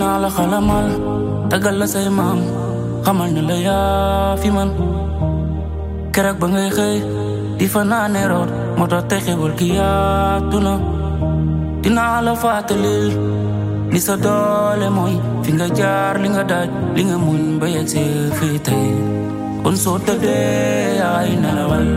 dinaa la xalamal tagal la say maam xamal ne la yaa fi man keroog ba ngay xëy di fa naane root moo tax tey xewal gi yaatu na dinaa la fàttalil ni sa doole mooy fi nga jaar li nga daaj li nga muñ ba yegg si fii tey kon soo tëddee ay nelawal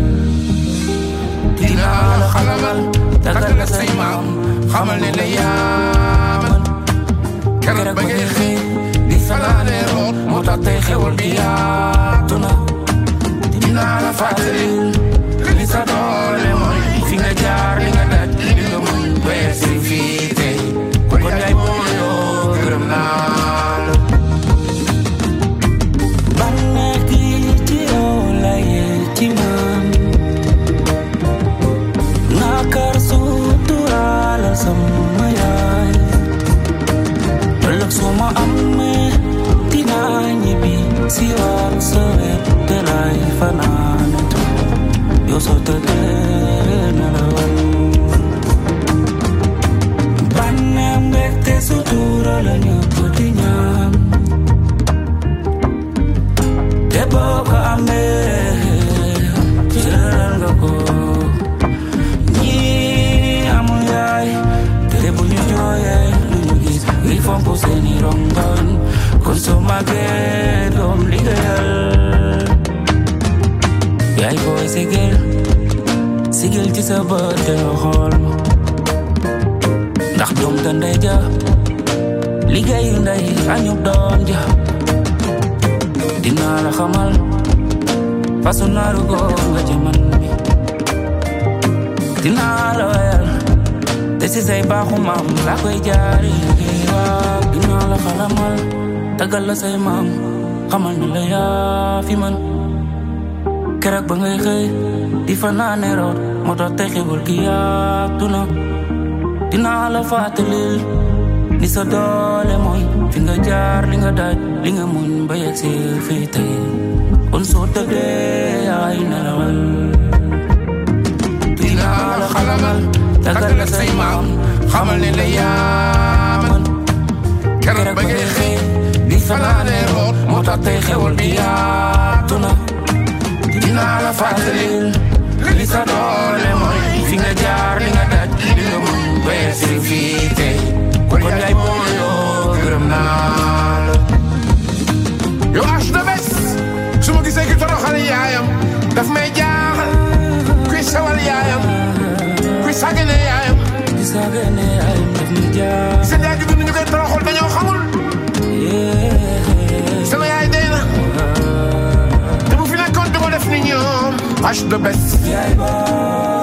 dinaa la xalamal tagal la say maam xamal ne la yaa man keroog ba ngay xëy di fa naane root moo tax tey xewal gi yaatu na dinaa la fàttali li sa doole mooy fi nga jaar li nga daj li nga muñ ba yegg si fii tey kon yaay booyoo gërëm naa la bànneex gi ci yow la yee ci man nakar suturaala sama yaay ëllëg su ma amee dinaa ñibbi si waat sa wet te lay fanaane yow soo tëddee nelawal bànneex mbégte sutura la ñëpp di ñaan te boo ko amee jëlal nga ko ñii amul yaay te bu ñu jooyee lu ñu gis ngi fomp seeni rongoñ kon soo màggee doom liggéeyal yaay booy sigil sigil ci sa bët te nga xool ma ndax doom te ndey ja liggéeyu ndey añub doom ja dinaa la xamal fasu naaru góor nga ci man mi dinaa la wayal te si say baaxu maam laa koy jaari waaw dinaa la xalamal tagal la say maam xamal ne la yaa fi man keroog ba ngay xëy di fa naane root moo tax tey xewal gi yaatu na dinaa la fàttalil ni sa doole mooy fi nga jaar li nga daaj li nga muñ ba yegg si fii tey kon soo tëddee ay nelawal dinaa la xalamal tagal la say maam xamal ne la yaa man keroog ba ngay xëy di fanaane root moo tax tey xewal gi yaatu na dinaa la fàttalil li sa doole mooy fi nga jaar li nga daj li nga muñ ba yegg si fii tey kon yaay booyoo gërëm naa la yow âge de bés su ma gisee ki toroxal yaayam daf may jaaxal kuy sawal yaayam kuy sàggane yaayam di saagane ay def mi jaar seen yaay ju dund ñu koy toroxal dañoo xamul sama yaay dee na te bu fi nekkoon du ko def ni ñoom âge de bés yaay booy